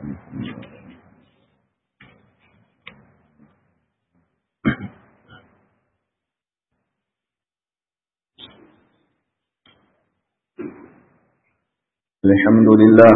الحمد لله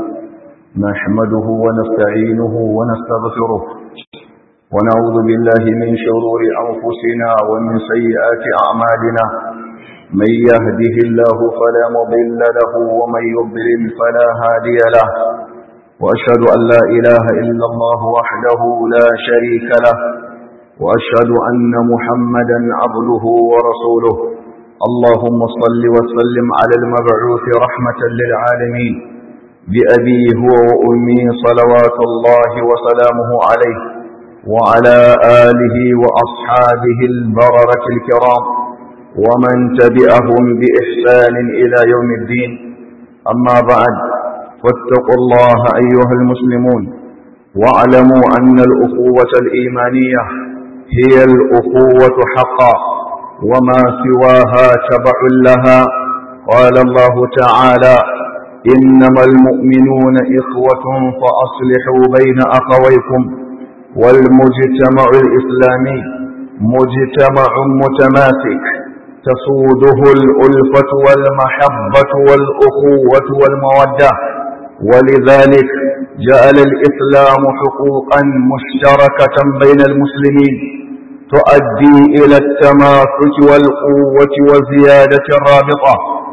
نحمده ونستعينه ونستغفره ونعوذ بالله من شرور أنفسنا ومن سيئات أعمالنا من يهده الله فلا مضل له ومن يضلل فلا هادي له وأشهد أن لا إله إلا الله وحده لا شريك له وأشهد أن محمدا عبده ورسوله اللهم صل وسلم على المبعوث رحمة للعالمين بأبي هو وأمي صلوات الله وسلامه عليه وعلى آله وأصحابه البررة الكرام ومن تبعهم بإحسان إلى يوم الدين أما بعد فاتقوا الله أيها المسلمون واعلموا أن الأخوة الإيمانية هي الأخوة حقا وما سواها تبع لها قال الله تعالى إنما المؤمنون إخوة فأصلحوا بين أخويكم والمجتمع الإسلامي مجتمع متماسك تسوده الألفة والمحبة والأخوة والمودة ولذلك جعل الإسلام حقوقا مشتركة بين المسلمين تؤدي إلى التماسك والقوة وزيادة الرابطة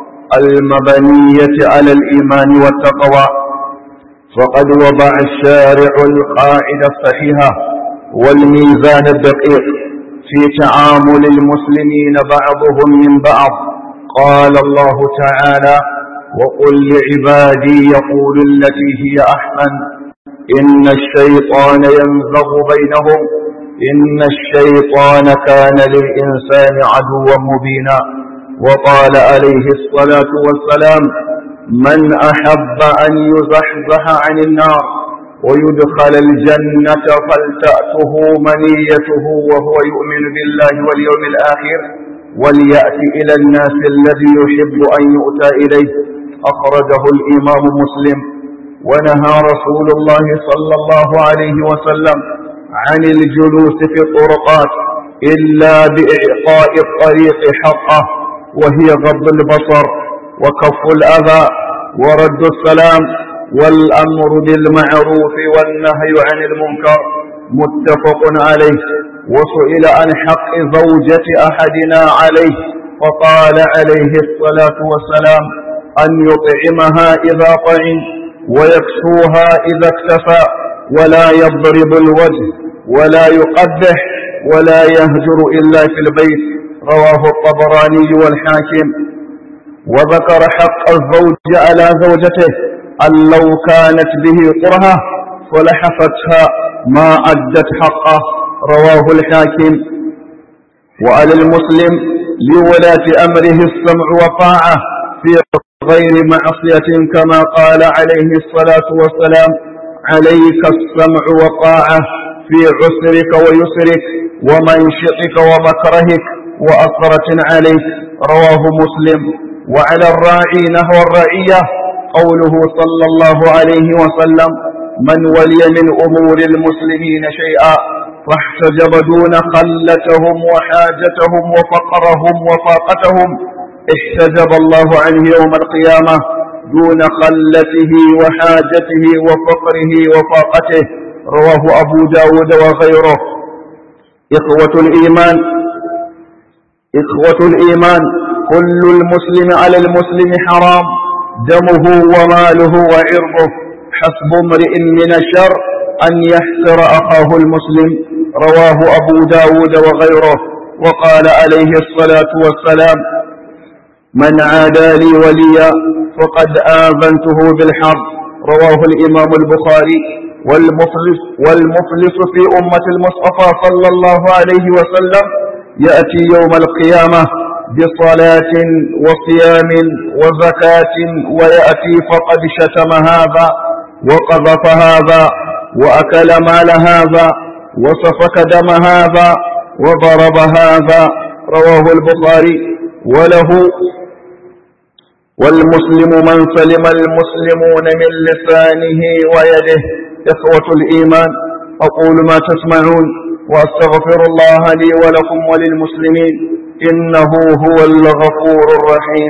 المبنية على الإيمان والتقوى فقد وضع الشارع القاعدة الصحيحة والميزان الدقيق في تعامل المسلمين بعضهم من بعض قال الله تعالى وقل لعبادي يقول التي هي أحسن إن الشيطان ينزغ بينهم إن الشيطان كان للإنسان عدوا مبينا وقال عليه الصلاة والسلام من أحب أن يزحزح عن النار ويدخل الجنة فلتأته منيته وهو يؤمن بالله واليوم الآخر وليأتي إلى الناس الذي يحب أن يؤتى إليه أخرجه الإمام مسلم ونهى رسول الله صلى الله عليه وسلم عن الجلوس في الطرقات إلا بإعطاء الطريق حقه وهي غض البصر وكف الأذى ورد السلام والأمر بالمعروف والنهي عن المنكر متفق عليه وسئل عن حق زوجة أحدنا عليه فقال عليه الصلاة والسلام أن يطعمها إذا طعم ويكسوها إذا اكتفى ولا يضرب الوجه ولا يقبح ولا يهجر إلا في البيت رواه الطبراني والحاكم وذكر حق الزوج على زوجته أن لو كانت به قرهة فلحفتها ما أدت حقه رواه الحاكم وعلى المسلم لولاة أمره السمع وطاعة في غير معصية كما قال عليه الصلاة والسلام عليك السمع وطاعة في عسرك ويسرك ومنشطك ومكرهك وأثرة عليك رواه مسلم وعلى الراعي نهو الرعية قوله صلى الله عليه وسلم من ولي من أمور المسلمين شيئا فاحتجب دون خلتهم وحاجتهم وفقرهم وفاقتهم احتجب الله عنه يوم القيامة دون خلته وحاجته وفقره وفاقته رواه أبو داود وغيره إخوة الإيمان إخوة الإيمان كل المسلم على المسلم حرام دمه وماله وعرضه حسب امرئ من الشر أن يحسر أخاه المسلم رواه أبو داود وغيره وقال عليه الصلاة والسلام من عادى لي وليا فقد آذنته بالحرب رواه الإمام البخاري والمفلس, والمفلس في أمة المصطفى صلى الله عليه وسلم يأتي يوم القيامة بصلاة وصيام وزكاة ويأتي فقد شتم هذا وقذف هذا وأكل مال هذا وسفك دم هذا وضرب هذا رواه البخاري وله والمسلم من سلم المسلمون من لسانه ويده إخوة الإيمان أقول ما تسمعون وأستغفر الله لي ولكم وللمسلمين إنه هو الغفور الرحيم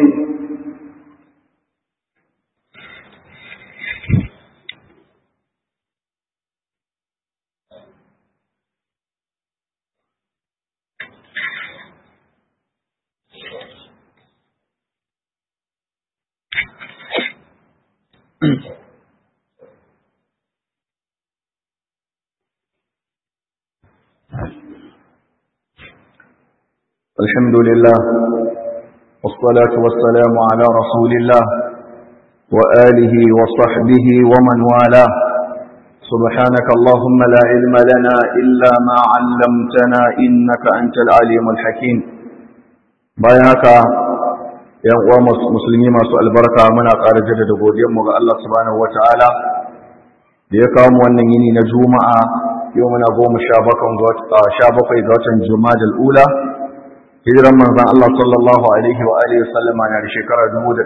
الحمد لله والصلاة والسلام على رسول الله وآله وصحبه ومن والاه سبحانك اللهم لا علم لنا إلا ما علمتنا إنك أنت العليم الحكيم بياك يا أخوة مسلمين ما سؤال بركة منا قال جدد قوديم الله سبحانه وتعالى ليقام ونيني نجوم يومنا قوم شابقا قوة جماد الأولى hijiran manzan Allah sallallahu Alaihi wa Alaihi wasallama na da shekara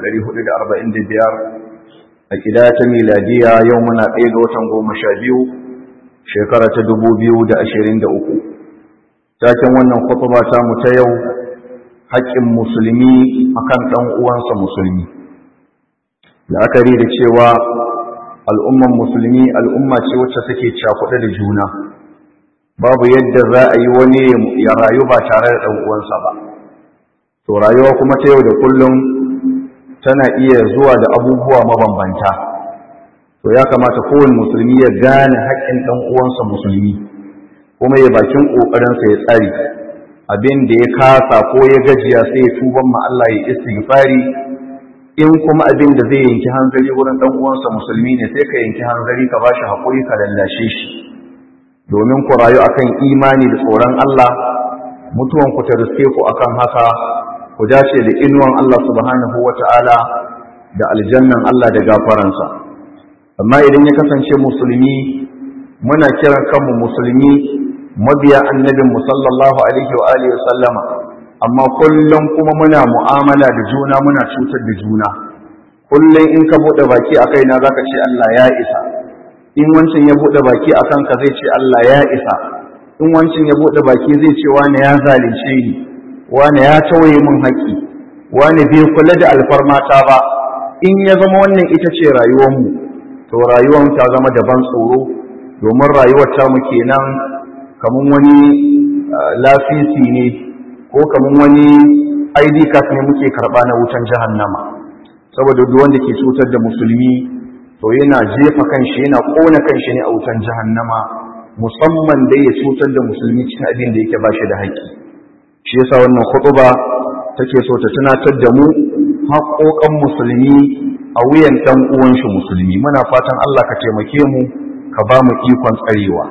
1445 a kidaya ta miladiya yau muna ɗaya ga watan goma sha biyu shekara ta 2023 taken wannan kwatuba ta mu ta yau haƙƙin musulmi akan ɗan uwansa musulmi la'akari da cewa al'umman musulmi al'umma ce wacce suke cakuɗe da juna babu yadda za a yi wani ya rayu ba tare da uwansa ba to rayuwa kuma ta yau da kullum tana iya zuwa da abubuwa mabambanta to ya kamata kowane musulmi ya gane haƙƙin ɗan uwansa musulmi kuma ya bakin ƙoƙarinsa ya tsari abin da ya kasa ko ya gajiya sai ya tuban ma Allah ya istighfari in kuma abin da zai yanki hanzari wurin ɗan uwansa musulmi ne sai ka yanki hanzari ka bashi haƙuri ka lallashe shi domin ku rayu akan imani da tsoron Allah mutuwan ku ta riske ku akan haka ku dace da inuwan Allah subhanahu wata'ala da aljannan Allah da gafaransa amma idan ya kasance musulmi muna kiran kanmu musulmi mabiya annabin mu sallallahu alaihi wa alihi sallama amma kullum kuma muna mu'amala da juna muna cutar da juna kullum in ka bude baki akai na zaka ce Allah ya isa in wancan ya buɗe baki a kanka zai ce Allah ya isa in wancan ya buɗe baki zai ce wane ya zalunce ni wane ya tawaye min haƙƙi wane bai kula da alfarmata ba in ya zama wannan ita ce rayuwarmu to rayuwar ta zama daban tsoro domin rayuwar ta mu kenan kamar wani lafisi ne ko kamar wani ID card ne muke karɓa na wutan jahannama saboda duk wanda ke cutar da musulmi to yana jefa kanshi yana kona kanshi ne a wutan jahannama musamman dai ya cutar da musulmi cikin abin da yake ba shi da haƙƙi shi yasa wannan khutba take so ta tunatar da mu haƙoƙan musulmi a wuyan ɗan uwan shi musulmi muna fatan Allah ka taimake mu ka ba mu ikon tsarewa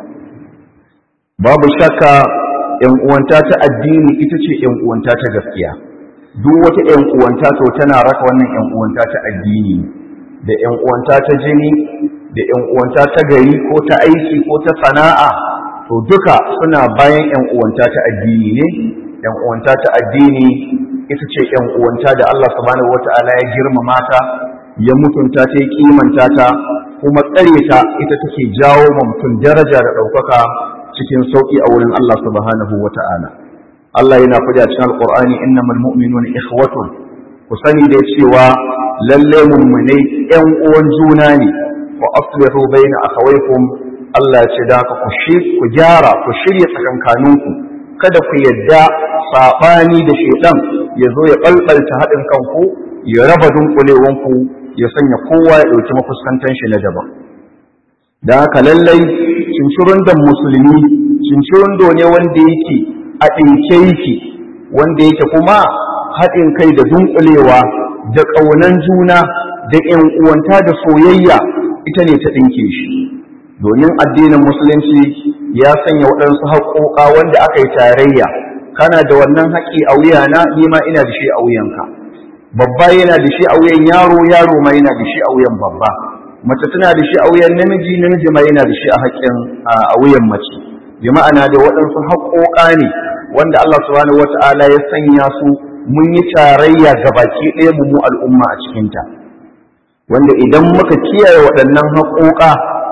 babu shakka ƴan uwanta ta addini ita ce ƴan uwanta ta gaskiya duk wata ƴan uwanta to tana raka wannan ƴan uwanta ta addini da ‘yan uwanta ta jini da ‘yan uwanta ta gari ko ta aiki ko ta sana'a to duka suna bayan ‘yan uwanta ta addini ne ‘yan uwanta ta addini ita ce ‘yan uwanta da Allah subhanahu wata'ala ya girmama ta ya mutunta ta ya kimanta ta kuma tsare ta ita take jawo ma mutum daraja da ɗaukaka cikin sauƙi a wurin Allah subhanahu wata'ala Allah yana faɗi a cikin alƙur'ani innamal mu'minuna ikhwatun ku sani da cewa lalle mummunai ƴan uwan juna ne wa aslihu baina akhawaykum Allah ya ce da ka ku shi ku gyara ku shirya tsakankaninku kada ku yadda sabani da shedan ya zo ya balbalta haɗin kanku ya raba dunkulewanku ya sanya kowa ya ɗauki mafuskantan shi na daban da haka lallai cincirin da musulmi cincirin ne wanda yake a ɗinke yake wanda yake kuma haɗin kai da dunkulewa da ƙaunan juna da ‘yan uwanta da soyayya ita ne ta ɗinke shi domin addinin musulunci ya sanya waɗansu haƙoƙa wanda aka yi tarayya kana da wannan haƙƙi a wuyana ni ma ina da shi a wuyanka babba yana da shi a wuyan yaro yaro ma yana da shi a wuyan babba mace tana da shi a wuyan namiji namiji ma yana da shi a haƙƙin a wuyan mace bi ma'ana da waɗansu haƙoƙa ne wanda Allah subhanahu wata'ala ya sanya su mun yi tarayya ga baki ɗaya mu al'umma a cikinta wanda idan muka kiyaye waɗannan haƙoƙa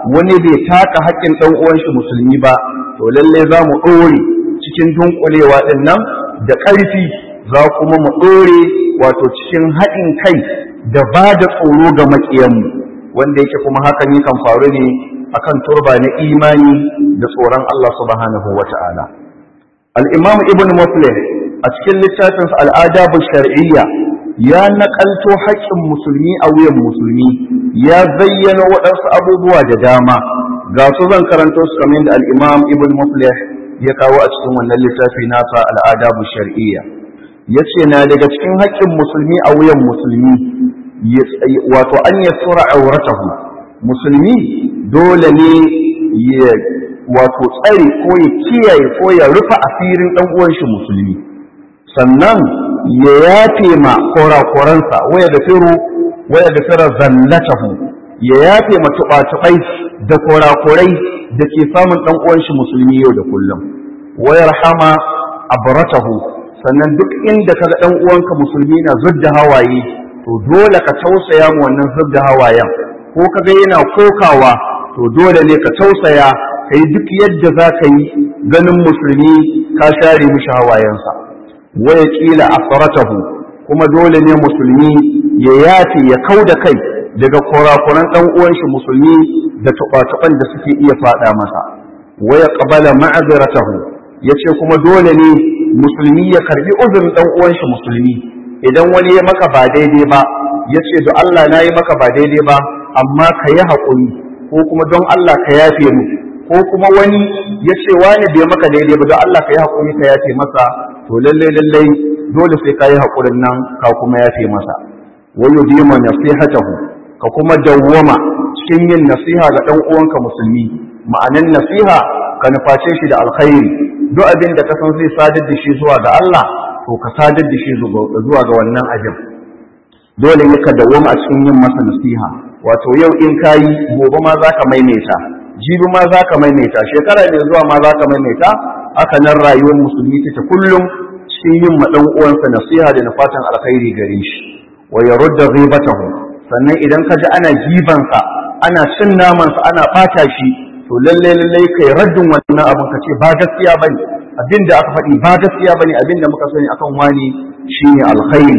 wani bai taka haƙƙin ɗan uwan shi musulmi ba to lalle za mu ɗore cikin dunkulewa ɗin nan da ƙarfi za kuma mu ɗore wato cikin haɗin kai da ba da tsoro ga maƙiyanmu wanda yake kuma hakan yakan faru ne akan turba na imani da tsoron Allah subhanahu wa ta'ala. Al'imam Ibn Muflih a cikin littafinsa al'adabu shar'iyya ya naƙalto haƙƙin musulmi a wuyan musulmi ya zayyana waɗansu abubuwa da dama ga su zan karanto su kamar da al'imam Ibn Muflih ya kawo a cikin wannan littafi nasa al'adabu shar'iyya. Ya ce na daga cikin haƙƙin musulmi a wuyan musulmi wato an yassura auratahu musulmi dole ne ya wato tsare ko ya kiyaye ko ya rufe asirin ɗan uwan shi musulmi sannan ya yafe ma korakoransa waya da firu waya da fira zallatahu ya yafe ma tuɓa-tuɓai da korakorai da ke samun ɗan uwan shi musulmi yau da kullum wayar hama abratahu sannan duk inda kaga ɗan uwanka musulmi na zudda hawaye to dole ka tausaya mu wannan zudda hawayen ko kaga yana kokawa to dole ne ka tausaya kai duk yadda za ka yi ganin musulmi ka share mishi hawayensa waya kila asaratahu kuma dole ne musulmi ya yafe ya kau da kai daga kurakuran ɗan uwan shi musulmi da tuɓa da suke iya faɗa masa waya qabala ma'aziratahu yace kuma dole ne musulmi ya karbi uzurin ɗan uwan shi musulmi idan wani ya maka ba daidai ba yace da Allah na yi maka ba daidai ba amma ka yi haƙuri ko kuma don Allah ka yafe mu ko kuma wani ya ce wani bai maka daidai ba don Allah ka yi haƙuri ka yafe masa to lallai lallai dole sai ka yi haƙurin nan ka kuma yafe masa wa yudima nasihatahu ka kuma dawwama cikin yin nasiha ga ɗan uwanka musulmi ma'anan nasiha ka nuface shi da alkhairi duk abin da ka san zai sadar da shi zuwa ga Allah to ka sadar da shi zuwa ga wannan abin dole ne ka dawwama a cikin yin masa nasiha wato yau in kayi gobe ma za ka maimaita jibi ma za ka maimaita shekara ne zuwa ma za ka maimaita haka nan rayuwar musulmi take kullum cikin yin ma uwansa nasiha da fatan alkhairi gare shi wa yarudda ghibatahu sannan idan ka ji ana gibansa ana cin namansa ana bata shi to lalle lalle kai raddin wannan abin ka ce ba gaskiya bane abinda aka faɗi ba gaskiya bane abinda muka sani akan wani shine alkhairi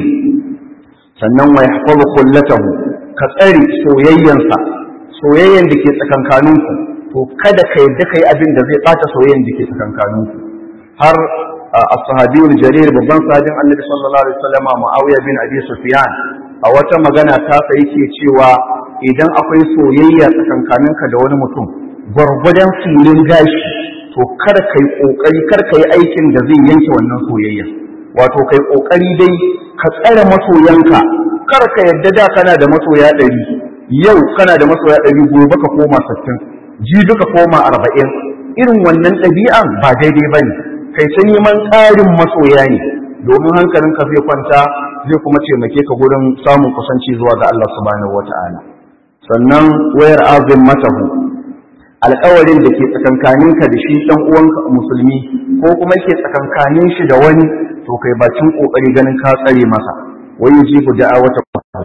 sannan wa yahfazu kullatahu ka tsare soyayyansa soyayyan da ke tsakankaninku to kada ka yadda kai abin da zai ɓata soyayyan da ke tsakankaninku har as-sahabiyul jarir babban sahabin annabi sallallahu alaihi wasallam muawiya bin abi sufyan a wata magana ta sa yake cewa idan akwai soyayya tsakankaninka da wani mutum gwargwadon filin gashi to kada kai kokari kar kai aikin da zai yanke wannan soyayya wato kai kokari dai ka tsare masoyanka kar ka yadda da kana da masoya ɗari yau kana da masoya ɗari gobe ka koma sittin jibi ka koma arba'in irin wannan ɗabi'an ba daidai ba ne kai ta neman tsarin masoya ne domin hankalinka zai kwanta zai kuma taimake ka gurin samun kusanci zuwa ga Allah subhanahu wata'ala sannan wayar azin matahu alƙawarin da ke tsakankaninka da shi ɗan uwanka musulmi ko kuma ke tsakankanin shi da wani to kai bakin ƙoƙari ganin ka tsare masa wai yujibu da'awata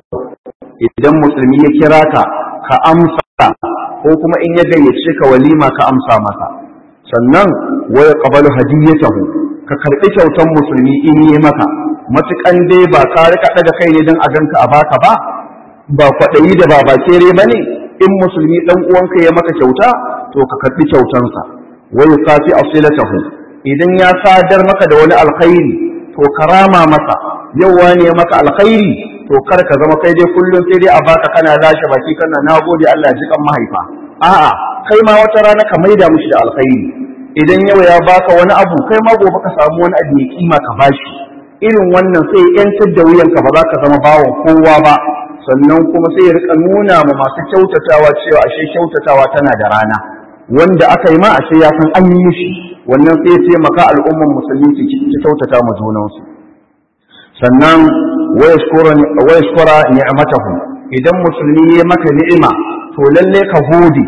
idan musulmi ya kira ka ka amsa ko kuma in ya gayyace ka walima ka amsa masa sannan wa yaqbalu hadiyatahu ka karbi kyautan musulmi in yi maka matukan dai ba ka rika daga kai ne dan a ganka a baka ba ba kwadayi da ba bakere bane in musulmi dan uwanka ya maka kyauta to ka karbi kyautansa wa yuqati asilatahu idan ya sadar maka da wani alkhairi to karama masa yau wani ya maka alkhairi to kar ka zama kai dai kullum sai dai a baka kana lashe baki kana nagode Allah ya ji kan mahaifa a'a kai ma wata rana ka maida mishi da alkhairi idan yau ya baka wani abu kai ma gobe ka samu wani abu mai kima ka bashi irin wannan sai yantar da wuyanka ba za ka zama bawan kowa ba sannan kuma sai ya rika nuna ma masu kyautatawa cewa ashe kyautatawa tana da rana wanda aka yi ma ashe ya san an yi mishi wannan sai ya taimaka al'umman musulmi su kyautata ma junansu sannan wayashkura ni'matahu idan musulmi ya maka ni'ima to lalle ka gode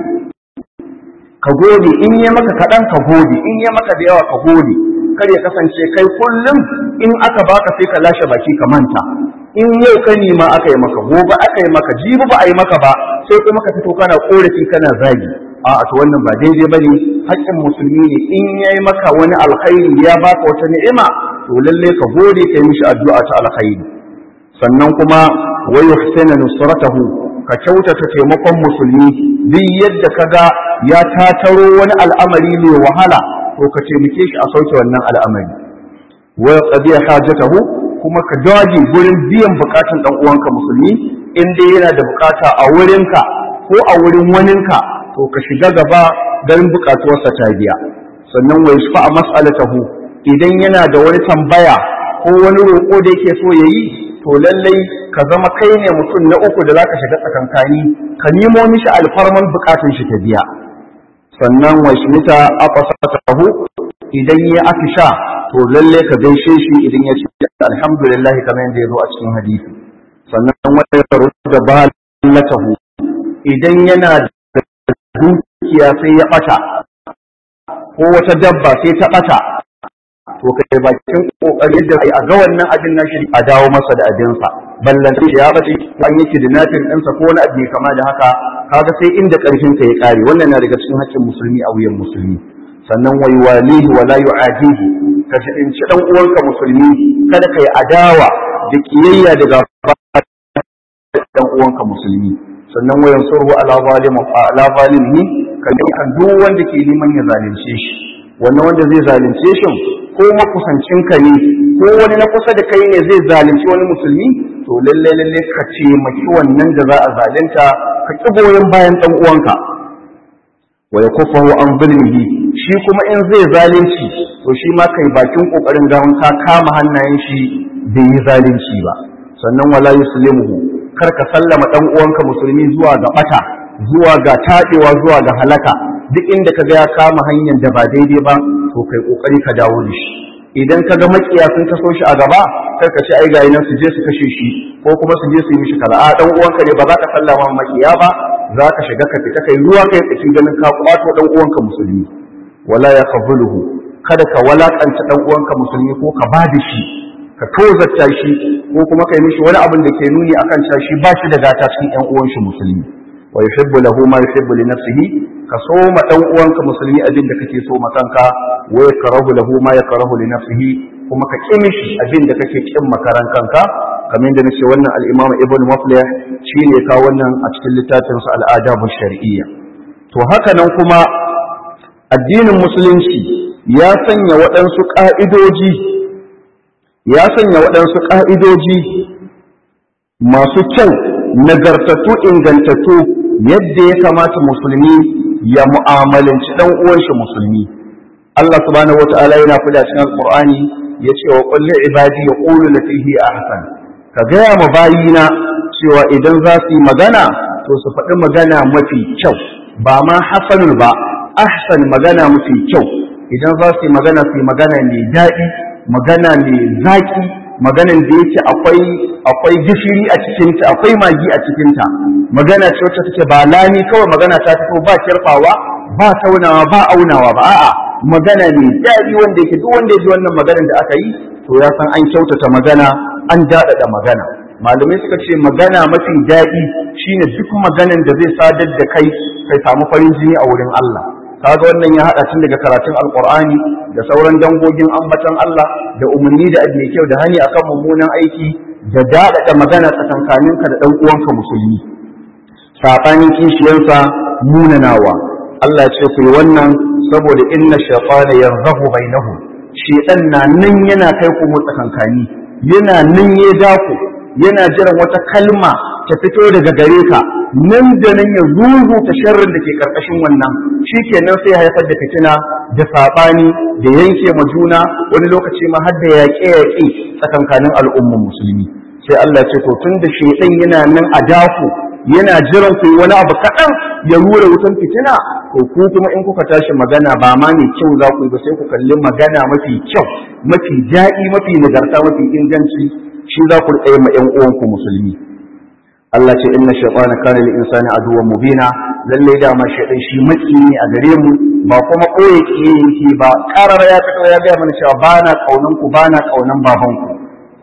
ka gode in ya maka kaɗan ka gode in ya maka da yawa ka gode kar ya kasance kai kullum in aka baka sai ka lashe baki ka manta in yau ka nima aka yi maka gobe aka yi maka jibi ba a yi maka ba sai kuma ka fito kana korafi kana zagi a to wannan ba daidai bane haƙƙin musulmi ne in yayi maka wani alkhairi ya baka wata ni'ima to lalle ka gode ka yi mishi addu'a ta alkhairi sannan kuma wa yuhsina nusratahu ka kyautata taimakon musulmi duk yadda kaga ya tataro wani al'amari mai wahala to ka taimake shi a sauke wannan al'amari wa qadiya hajatahu kuma ka dage gurin biyan bukatun dan uwanka musulmi in dai yana da bukata a wurinka ko a wurin waninka to ka shiga gaba garin bukatuwarsa ta biya sannan wa yashfa a mas'alatahu idan yana da wani tambaya ko wani roƙo da yake so yayi to lallai ka zama kai ne mutum na uku da zaka shiga tsakankani ka nemo mishi alfarman bukatun shi ta biya sannan wa shmita aqsatahu idan ya afisha to lalle ka gaishe shi idan ya ce alhamdulillah kamar yadda ya zo a cikin hadisi sannan wa yarudda balatahu idan yana da dukiya sai ya ɓata ko wata dabba sai ta ɓata to kai bakin kokarin da a ga wannan abin nashi a dawo masa da abinsa ballan sai ya bace ko an yake da nafin ɗinsa ko wani abu kama da haka kaga sai inda ƙarfin ka ya ƙare wannan na daga cikin haƙƙin musulmi a wuyan musulmi sannan wai walihi wa la yu'adihi ka shi dan uwanka musulmi kada kai adawa da kiyayya daga dan uwanka musulmi sannan wayan surhu ala zalim ala zalimi kan kan duk wanda ke neman ya zalunce shi wannan wanda zai zalunce shi ko makusancin ka ne ko wani na kusa da kai ne zai zalunci wani musulmi to lalle lalle ka ce maki wannan da za a zalunta ka ki goyon bayan dan uwanka wa yakufahu an zulmihi shi kuma in zai zalunci to shi ma kai bakin kokarin gawan ka kama hannayen shi bai yi zalunci ba sannan wala yuslimuhu kar ka sallama dan uwanka musulmi zuwa ga bata zuwa ga tadewa zuwa ga halaka duk inda ka ga ya kama hanyar da ba daidai ba to kai kokari ka dawo da shi idan ka ga makiya sun taso shi a gaba kar ka ce ai ga nan su je su kashe shi ko kuma su je su yi mishi kaza a dan uwanka ne ba za ka sallama makiya ba za ka shiga ka fita kai ruwa kai tsaki ganin ka kwato dan uwanka musulmi wala yaqbuluhu kada ka walakanta dan uwanka musulmi ko ka ba da shi ka tozarta shi ko kuma kai mishi wani abin da ke nuni akan cewa shi ba shi da gata cikin ƴan uwan shi musulmi wa yuhibbu lahu ma yuhibbu li nafsihi ka so ma dan uwanka musulmi abin da kake so ma kanka wa yakrahu lahu ma yakrahu li nafsihi kuma ka ƙi mishi abin da kake ƙin makaran kanka kamar yadda nace wannan al-Imam Ibn Muflih shine ka wannan a cikin littafin sa al-Adab shar'iyya to haka nan kuma addinin musulunci ya sanya waɗansu ƙa'idoji ya sanya waɗansu ƙa'idoji masu kyau nagartattu ingantattu yadda ya kamata musulmi ya mu'amalanci ɗan uwanshi musulmi Allah subhanahu wata'ala yana fada cikin alqur'ani yace wa qul li ibadi yaqulu lati hi ahsan ka gaya ma bayina cewa idan za su yi magana to su faɗi magana mafi kyau ba ma hasanul ba ahsan magana mafi kyau idan za su yi magana su yi magana mai daɗi magana mai zaƙi maganan da yake akwai akwai gishiri a cikinta akwai magi a cikinta magana ce wacce take ba lami kawai magana ta fito ba kirfawa ba taunawa ba aunawa ba a'a magana mai daɗi wanda yake duk wanda ya ji wannan maganar da aka yi to ya san an kyautata magana an daɗaɗa magana malamai suka ce magana mafi daɗi shine duk maganan da zai sadar da kai kai samu farin jini a wurin Allah kaga wannan ya hada tun daga karatun alqur'ani da sauran dangogin ambatan Allah da umarni da mai kyau da hani akan mummunan aiki da daɗaɗa magana tsakankaninka da ɗan uwanka musulmi saɓanin kishiyansa munanawa Allah ce ku yi wannan saboda inna shaytana yarzahu bainahum shaytan na nan yana kai ku mu tsakankani yana nan ya daku yana jiran wata kalma ta fito daga gare ka nan da nan ya rubuta sharrin da ke karkashin wannan shikenan sai haifar da fitina da sabani da yanke ma juna wani lokaci ma har da yaƙe yaƙe tsakankanin al'ummar musulmi sai Allah ce to tun da shaytan yana nan a daku yana jiran ku wani abu kaɗan ya rura wutan fitina to ku kuma in kuka tashi magana ba ma mai kyau za ku yi ba sai ku kalli magana mafi kyau mafi daɗi mafi nagarta mafi inganci shi za ku tsaye ma ƴan uwanku musulmi Allah ce inna shaytana kana lil insani aduwwan mubina lalle da ma shaytan shi maki ne a gare mu ba kuma koye kiyaye ba karar ya fito ya ga mana cewa bana kaunan ku bana kaunan baban ku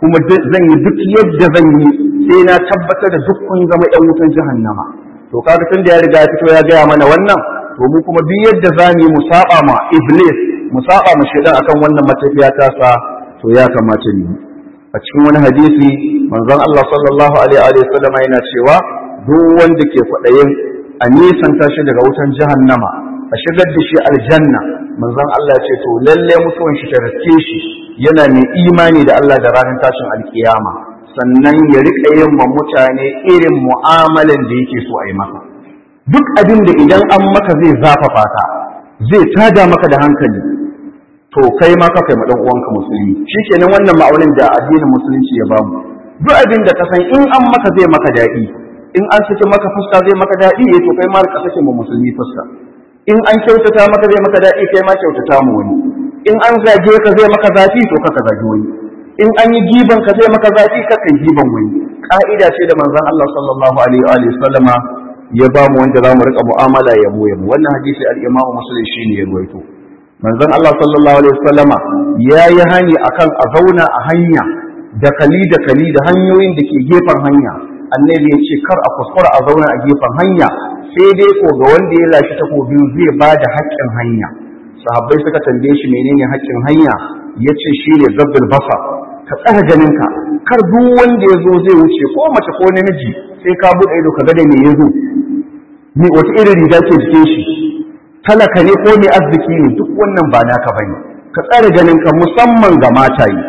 kuma zan yi duk yadda zan yi sai na tabbatar da duk kun zama ƴan wutan jahannama to kaga tun da ya riga ya fito ya gaya mana wannan to mu kuma duk yadda za mu yi mu saba ma iblis mu saba ma shaidan akan wannan matafiya ta sa to ya kamata mu a cikin wani hadisi manzon Allah sallallahu alaihi wa sallam yana cewa duk wanda ke kwaɗayin a nisanta shi daga wutan jahannama a shigar da shi aljanna manzon Allah ya ce to lalle mutuwan shi ta riske shi yana mai imani da Allah da ranar tashin alkiyama sannan ya riƙa yin ma mutane irin mu'amalan da yake so a yi masa duk abin da idan an maka zai zafafa ka zai tada maka da hankali to kai ma ka kai ma dan uwanka musulmi shikenan wannan ma'aunin da addinin musulunci ya bamu duk abin da ka san in an maka zai maka daɗi in an saki maka fuska zai maka daɗi eh to kai ma ka sake mu musulmi fuska in an kyautata maka zai maka daɗi kai ma kyautata mu wani in an zage ka zai maka zafi to ka zagi wani in an yi giban ka zai maka zafi ka kai giban wani ka'ida ce da manzon Allah sallallahu alaihi wa alihi sallama ya ba mu wanda zamu rika mu'amala ya mu wannan hadisi al-Imam Muslim shine ya ruwaito manzon Allah sallallahu alaihi wasallama yayi hani akan a zauna a hanya da kali da kali da hanyoyin da ke gefen hanya annabi ya ce kar a kuskura a zauna a gefen hanya sai dai ko ga wanda ya lashi takobin zai ba da haƙƙin hanya sahabbai suka tambaye shi menene haƙƙin hanya ya ce shi ne zabbul basa ka tsara ganinka kar duk wanda ya zo zai wuce ko mace ko namiji sai ka buɗe ido ka ga da me ya zo me wata irin riga ke jikin shi talaka ne ko mai arziki ne duk wannan ba naka bane ka tsara ganinka musamman ga mataye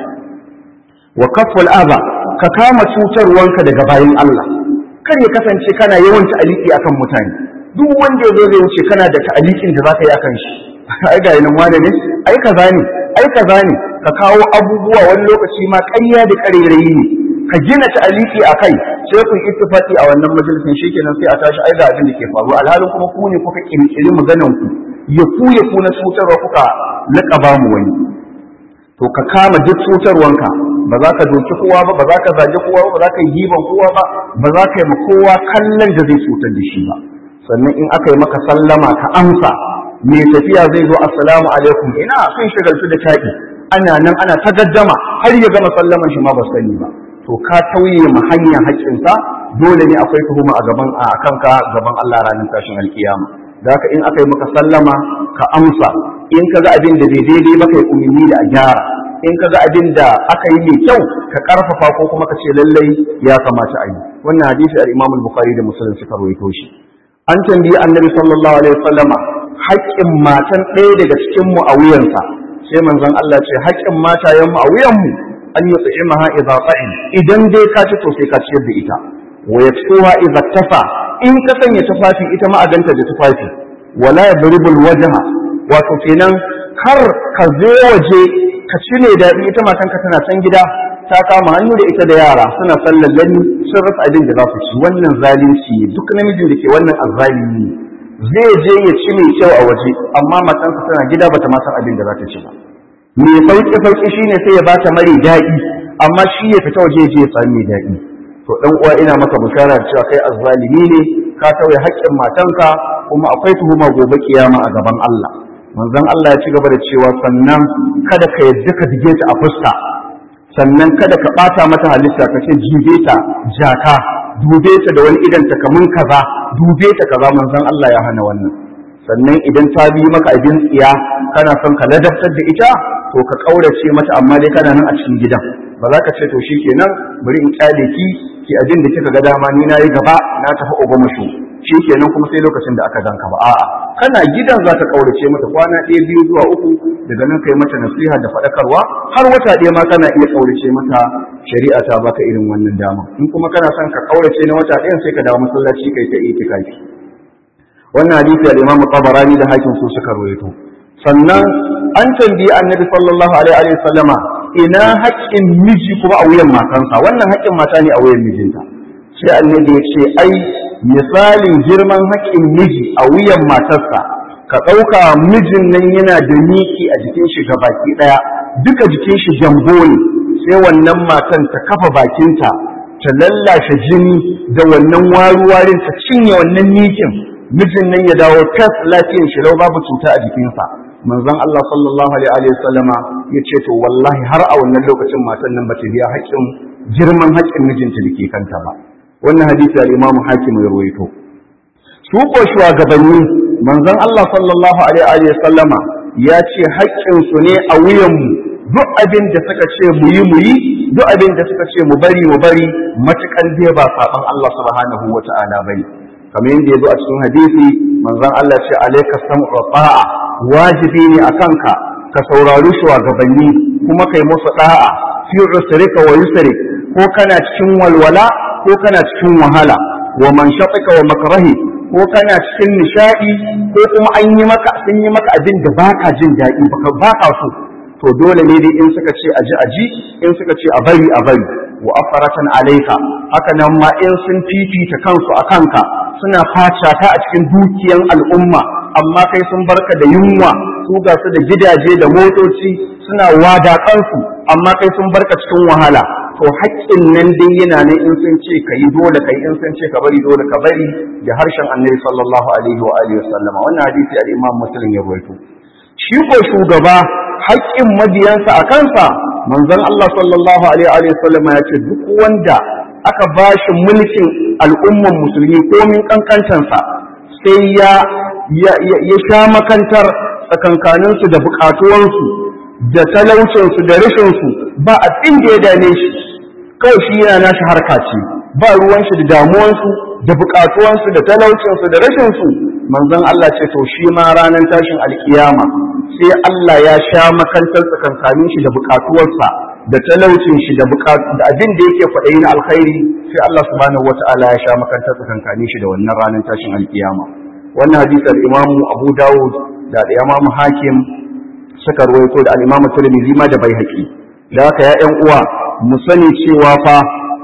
wa kaful aba ka kama cutarwanka daga bayan Allah kar ya kasance kana yawan ta'aliki akan mutane duk wanda ya zo zai wuce kana da ta'alikin da zaka yi akan shi ai ga nan wane ne ai kaza ne ai kaza ne ka kawo abubuwa wani lokaci ma ƙarya da ƙarairayi ne ka gina ta'aliki akai sai ku ittifaqi a wannan majalisin shikenan sai a tashi ai ga abin da ke faruwa alhalin kuma ku ne kuka kirkiri maganan ku ya ku ya ku na cutarwa kuka laƙaba mu wani to ka kama duk cutarwanka ba za ka doki kowa ba ba za ka zage kowa ba ba za ka yi giban kowa ba ba za ka yi ma kowa kallon da zai cutar da shi ba sannan in aka yi maka sallama ka amsa mai tafiya zai zo assalamu alaikum ina sun shagaltu da taƙi ana nan ana ta gaddama har ya gama sallaman shi ma ba sani ba to ka tauye ma hanya haƙƙinsa dole ne akwai tuhuma a gaban a kanka gaban Allah ranar tashin alkiyama da haka in aka yi maka sallama ka amsa in ka ga abin da bai daidai ba kai umarni da a gyara in ka ga abin da aka yi mai kyau ka karfafa ko kuma ka ce lallai ya kamata a yi wannan hadisi al-Imam al-Bukhari da Muslim suka rawaito shi an tambayi Annabi sallallahu alaihi wasallama haƙƙin matan ɗaya daga cikin mu a wuyansa sai manzon Allah ce haƙƙin matayen mu a wuyan mu an yi tsi'imaha idza ta'in idan dai ka ci to sai ka ciyar da ita wa yaksuha idza tafa in ka sanya tufafi ita ma a ganta da tufafi wala yadribul wajha wato kenan kar ka zo waje ka ci ne daɗi ita matanka tana can gida ta kama hannu da ita da yara suna sallan lani sun rasa abin da za su ci wannan zalunci duk namijin da ke wannan azzalimi zai je ya ci mai kyau a waje amma matansa tana gida bata ma san abin da za ta ci ba mai sauƙi sauƙi shine sai ya bata mari daɗi amma shi ya fita waje je ya sami mai daɗi to dan uwa ina maka bishara da cewa kai azzalimi ne ka tauye haƙƙin matanka kuma akwai tuhuma gobe kiyama a gaban Allah manzon Allah ya ci gaba da cewa sannan kada ka yadda ka dige ta a fuska sannan kada ka ɓata mata halitta ka ce jibe ta jaka dube ta da wani idan ta kamun kaza dube ta kaza manzon Allah ya hana wannan sannan idan ta bi maka abin tsiya kana son ka ladabtar da ita to ka kaurace mata amma dai kana nan a cikin gidan ba za ka ce to shikenan bari in kyale ki ki abin da kika ga dama ni nayi gaba na tafi ogomashu shikenan kuma sai lokacin da aka danka ba a'a kana gidan za ka kaurace mata kwana ɗaya biyu zuwa uku daga nan kai mata nasiha da faɗakarwa har wata ɗaya ma kana iya kaurace mata shari'a ta baka irin wannan dama in kuma kana son ka kaurace na wata ɗayan sai ka dawo masallaci kai ta itikafi wannan hadisi al-Imam Tabarani da Hakim su suka rawaito sannan an tambayi Annabi sallallahu alaihi wa sallama ina haƙƙin miji kuma a wuyan matansa wannan haƙƙin mata ne a wuyan mijinta sai Annabi ya ce ai misalin girman haƙƙin miji a wuyan matarsa ka ɗauka mijin nan yana da miki a jikin shi ga baki ɗaya duka jikin shi jambo ne sai wannan matan ta kafa bakinta ta lallashe jini da wannan waruwarin ta cinye wannan mikin mijin nan ya dawo tas lafiyan shi lau babu cuta a jikinsa manzon Allah sallallahu alaihi wa sallama ya ce to wallahi har a wannan lokacin matan nan bata biya haƙƙin girman haƙƙin mijinta da ke kanta ba wannan hadisi al-Imam Hakim ya rawaito su ko shugabanni manzon Allah sallallahu alaihi wa sallama ya ce haƙƙin su ne a wuyan mu duk abin da suka ce mu yi mu yi duk abin da suka ce mu bari mu bari matukan dai ba saban Allah subhanahu wa ta'ala bane kamar yadda ya zo a cikin hadisi manzon Allah ce alayka sam'u ta'a wajibi ne akan ka ka saurari shugabanni kuma kai musu da'a fi usrika wa yusrik ko kana cikin walwala ko kana cikin wahala wa man shaqika wa makrahi ko kana cikin nishadi ko kuma an yi maka sun yi maka abin da baka jin daɗi baka baka so to dole ne dai in suka ce aji aji in suka ce a bari a bari wa afaratan alaika haka nan ma in sun fifita kansu a kanka suna faca ta a cikin dukiyan al'umma amma kai sun barka da yunwa su ga su da gidaje da motoci suna wada kansu amma kai sun barka cikin wahala to haƙƙin nan dai yana ne in sun ce ka yi dole kai in sun ce ka bari dole ka bari da harshen annabi sallallahu alaihi wa alihi wasallama wannan hadisi al-imam muslim ya rawaito shi ko shugaba haƙƙin mabiyansa a kansa manzon Allah sallallahu alaihi wa sallama ya ce duk wanda aka ba shi mulkin al'umman musulmi komin kankantansa sai ya ya sha makantar tsakankaninsu da buƙatuwansu da talaucinsu da rashinsu ba abin da ya dame shi kawai shi yana nashi harka ce ba ruwan shi da damuwansu da buƙatuwansu da talaucinsu da rashinsu manzon Allah ce to shi ma ranar tashin alkiyama sai Allah ya sha makantar tsakankanin shi da buƙatuwarsa da talaucin shi da da abin da yake kwaɗayi na alkhairi sai Allah subhanahu wata'ala ya sha makantar tsakankanin shi da wannan ranar tashin alkiyama wannan hadisi al-Imam Abu Dawud da al-Imam Hakim suka ruwaito da al-Imam Tirmidhi ma da Baihaqi da haka ya ƴan uwa mu sani cewa fa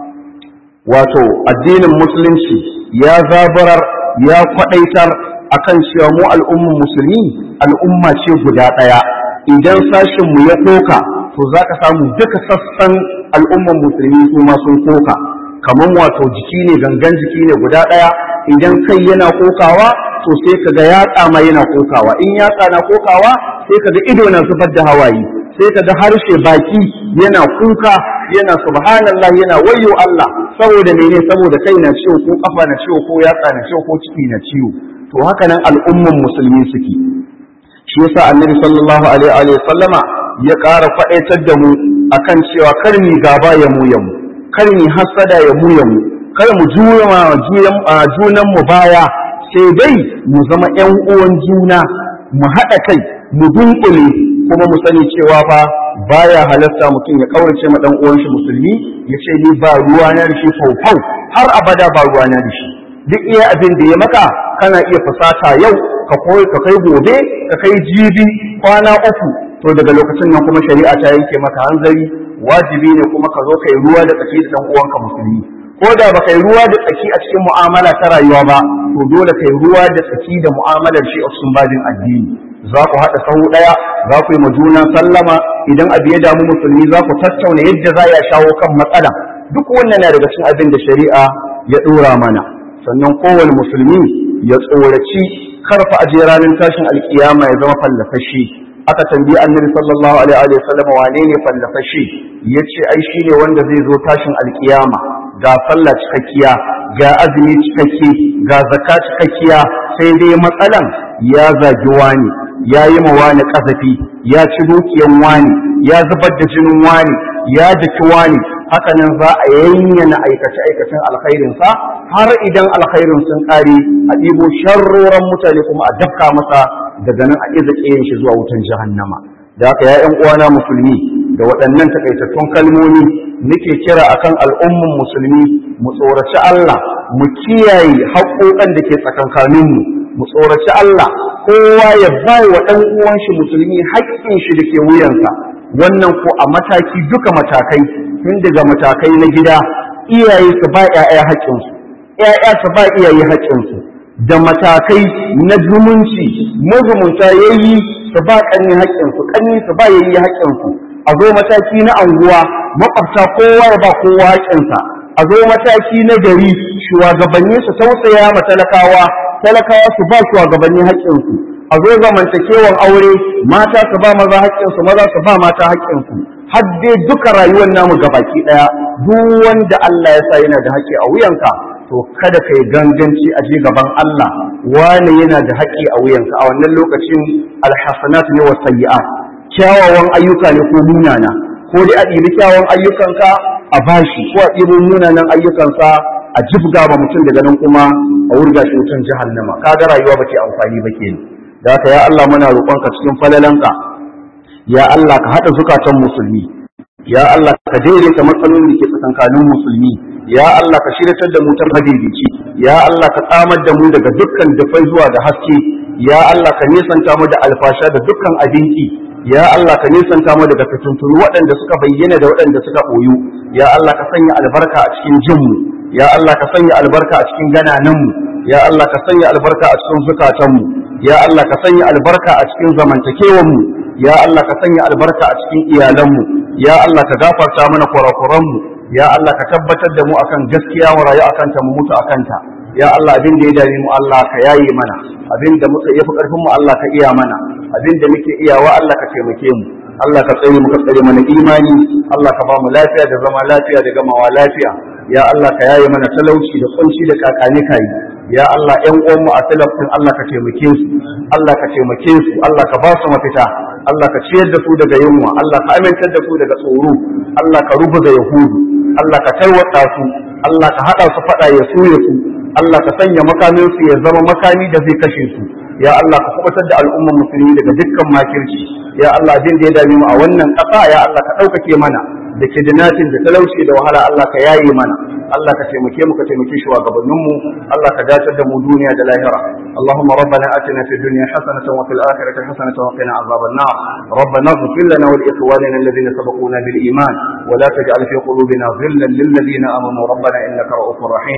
wato addinin musulunci ya zabarar ya kwadaitar akan cewa mu al'umman musulmi al'umma ce guda ɗaya idan sashin mu ya koka to za ka samu duka sassan al'umman musulmi su ma sun koka kamar wato jiki ne gangan jiki ne guda ɗaya idan kai yana kokawa to sai ka ga yatsa ma yana kokawa in yatsa na kokawa sai ka ga ido na zubar da hawaye sai ka ga harshe baki yana kuka yana subhanallah yana wayyo Allah saboda mene saboda kai na ciwo ko kafa na ciwo ko yatsa na ciwo ko ciki na ciwo to haka nan al'umman musulmi suke shi yasa annabi sallallahu alaihi wa sallama ya ƙara faɗaitar da mu akan cewa kar mu gaba ya mu ya mu kar mu hasada ya mu ya mu kar mu juya junan mu baya sai dai mu zama ƴan uwan juna mu haɗa kai mu dunkule kuma mu sani cewa fa baya halatta mutum ya kaurace ma dan uwan shi musulmi ya ce ni ba ruwa na da shi faufau har abada ba ruwa na da shi duk iya abin da ya maka kana iya fasata yau ka koyi ka kai gobe ka kai jibi kwana uku to daga lokacin nan kuma shari'a ta yanke maka hanzari wajibi ne kuma ka zo kai ruwa da tsaki da dan uwanka musulmi ko da ba kai ruwa da tsaki a cikin mu'amala ta rayuwa ba to dole kai ruwa da tsaki da mu'amalar shi a cikin babin addini za ku haɗa sahu ɗaya za ku yi ma juna sallama idan abu ya damu musulmi za ku tattauna yadda za ya shawo kan matsala duk wannan na daga cikin abin da shari'a ya ɗora mana sannan kowane musulmi ya tsoraci karfa aje ranar tashin alkiyama ya zama fallafashi aka tambayi annabi sallallahu alaihi wa sallam wane ne fallafashi yace ai shine wanda zai zo tashin alkiyama ga sallah cikakkiya ga azumi cikakke ga zakka cikakkiya sai dai matsalan ya zagi wani ya yi ma wani kasafi ya ci dukiyan wani ya zubar da jinin wani ya daki wani haka nan za a yanyana aikace aikacen alkhairinsa har idan alkhairin sun kare a ɗibo sharroran mutane kuma a dafka masa daga nan a iza ƙiyin shi zuwa wutan jahannama da haka ya ƴan uwana musulmi da waɗannan takaitattun kalmomi nake kira akan al'umman musulmi mu tsoraci Allah mu kiyaye haƙoƙan da ke tsakankaninmu mu tsoraci Allah kowa ya bai wa ɗan uwan shi musulmi haƙƙin shi da ke wuyansa wannan ko a mataki duka matakai tun daga matakai na gida iyaye su ba ƴaƴa haƙƙinsu ƴaƴa su ba iyaye haƙƙinsu da matakai na zumunci mazumunta yayi su ba ƙanni haƙƙinsu ƙanni su ba yayi haƙƙinsu a zo mataki na anguwa makwabta kowa ya ba kowa haƙƙinsa a zo mataki na gari shugabanni su tausaya ma talakawa talakawa su ba shugabanni haƙƙinsu a zo zamantakewan aure mata su ba maza haƙƙinsu maza su ba mata haƙƙinsu har dai duka rayuwar namu gabaki ɗaya duk wanda Allah ya sa yana da haƙƙi a wuyanka to kada kai ganganci a je gaban Allah wani yana da haƙƙi a wuyanka a wannan lokacin alhasanat ne wa sayyi'at kyawawan ayyuka ne ko munana ko dai a ɗibi kyawawan ayyukanka a bashi ko a ɗibi munanan ayyukansa a jibga ba mutum daga nan kuma a wurga shi wutan jahannama kaga rayuwa ba ke amfani ba kenan da haka ya Allah muna roƙonka cikin falalanka ya Allah ka haɗa zukatan musulmi ya Allah ka daidaita matsalolin da ke tsakankanin musulmi ya Allah ka shiratar da mu ta madaidaici ya Allah ka tsamar da mu daga dukkan dafai zuwa da haske ya Allah ka nisanta mu da alfasha da dukkan abinci ya Allah ka nisanta mu daga fituntunu waɗanda suka bayyana da waɗanda suka ɓoyu ya Allah ka sanya albarka a cikin jinmu ya Allah ka sanya albarka a cikin ganananmu ya Allah ka sanya albarka a cikin zukatanmu ya Allah ka sanya albarka a cikin zamantakewanmu ya Allah ka sanya albarka a cikin iyalanmu ya Allah ka gafarta mana kurakuranmu ya Allah ka tabbatar da mu akan gaskiya mu rayu akan ta mu mutu akan ta ya Allah abin da ya dame mu Allah ka yaye mana abin da muka yafi karfin mu Allah ka iya mana abin da muke iyawa Allah ka taimake mu Allah ka tsare mu ka tsare mana imani Allah ka ba mu lafiya da zama lafiya da gamawa lafiya ya Allah ka yaye mana talauci da kunci da kakani kai ya Allah ƴan uwan mu a talafin Allah ka taimake su Allah ka taimake su Allah ka ba su mafita Allah ka ciyar da su daga yunwa Allah ka amintar da su daga tsoro Allah ka rubuta yahudu Allah ka tarwata su Allah ka haɗa su faɗa ya suye su Allah ka sanya makamin su ya zama makami da zai kashe su ya Allah ka kubutar da al'ummar musulmi daga dukkan makirci ya Allah abin da ya dame mu a wannan ƙasa ya Allah ka ɗaukake mana da kidnatin da talauci da wahala Allah ka yaye mana Allah ka taimake mu ka taimake shugabannin mu Allah ka dace da mu duniya da lahira Allahumma rabbana atina fid dunya hasanatan wa fil akhirati hasanatan wa qina azaban nar ربنا اغفر لنا ولإخواننا الذين سبقونا بالإيمان ولا تجعل في قلوبنا غلا للذين آمنوا ربنا إنك رؤوف رحيم